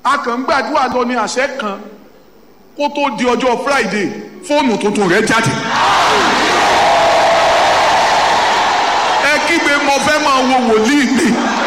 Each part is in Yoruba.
a kàn ń gbàdúrà lọ ní àṣẹ kan kó tó di ọjọ́ friday fóònù tuntun rẹ̀ jáde. ẹ kígbe mo fẹ́ máa wo wòlíì mi.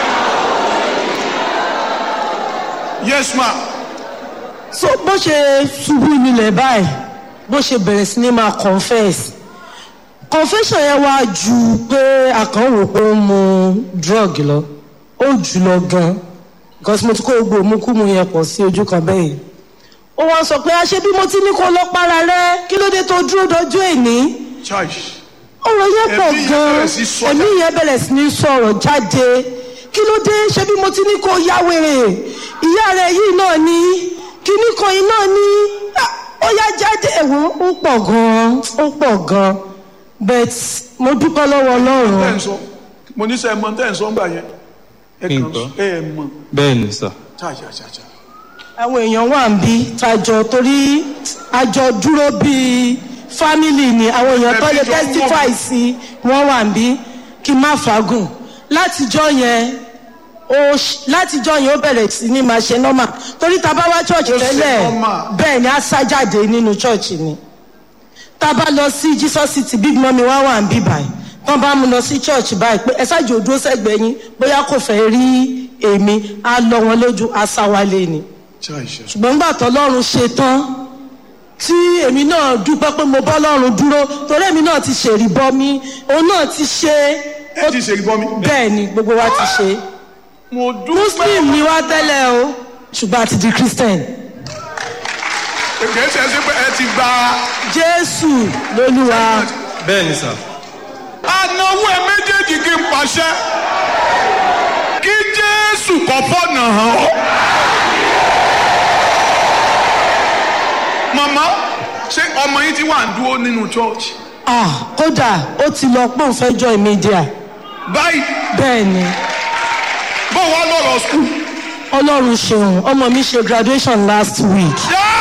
yes ma so bó ṣe ṣubú nílẹ̀ báyìí bó ṣe bẹ̀rẹ̀ sí ni máa confess confession yẹn wá ju pé àkànwò pé ó ń mu drug lọ ó jù lọ gan because mo ti kó gbogbo òmùkúmu yẹn pọ̀ sí ojú kan bẹ́ẹ̀ yìí ó wá sọ pé àṣẹ bí mo ti ní kó lọ para rẹ kí ló dé tó dúró dojú èní chai ọ̀rọ̀ yẹn pọ̀ Ẹ̀mí yẹn gan bẹ̀rẹ̀ sí sọ ẹ̀mí yẹn bẹ̀rẹ̀ sí ní sọ̀rọ̀ jáde kí ló dé ṣé bí mo ti ní kó ya wèrè ìyá rẹ̀ yìí náà ní kíní kan yìí náà ní Ah, ó yá jáde ẹ̀wọ̀n ó pọ̀ gan ó pọ̀ gan but mo dúpẹ́ lọ́wọ́ tẹ́ ọlọ́run ń sọ mo ní sẹ́ ẹ mọ tẹ́ ń sọ ńgbà yẹn ẹ kàn Nǹkan. ẹ mọ bẹ́ẹ̀ ni sà. ṣàṣàṣàṣà àwọn èèyàn wà ń bí tajọ torí àjọ dúró bíi family ni àwọn èèyàn tó lè Ẹbí jọ ń testify sí wọn wà ń bí kí n má fagùn látijọ́ yẹn ó ṣ- látijọ́ yẹn ó bẹ̀rẹ̀ sí ní máa ṣe normal torí tá a bá wá church Ó ṣe tẹ́lẹ̀ normal. bẹ́ẹ̀ ni a sá jáde nínú church ni tá a bá lọ sí jesus city big mummy wá wà ń bí báyìí tán bá mú lọ sí church báyìí pé ẹ ṣáàjì òdúró sẹ́gbẹ̀ẹ́ yín bóyá kò fẹ́ rí èmi á lọ wọn lójú á sá wálé ni ṣàṣà ṣùgbọ́n nígbà tọ́lọ́run ṣe tán tí èmi náà dúpẹ́ pé mo bọ́ lọ́run dúró torí èmi náà ti ṣèrí bọ́ mi òun náà ti ṣe ẹ ti ṣe ìbọn mi. bẹ́ẹ̀ ni gbogbo wa ti ṣe mo dúpẹ́ muslim ni wá tẹ́lẹ̀ o ṣùgbọ́n a ti di christian kìí ṣe é ṣe pé ẹ ti gba jésù lolúwa bẹ́ẹ̀ ni sà. anáwó ẹ méjèèjì kí n pàṣẹ kí jésù kọ́ fọ́nà hàn ọ́. màmá ṣé ọmọ yín ti wà ń dúró nínú church ah kódà ó ti lọ pé òun fẹ́ join media báyìí bẹ́ẹ̀ ni bó wà lọ́rọ̀ school. ọlọ́run ṣeun ọmọ mi ṣe graduation last week Yeah!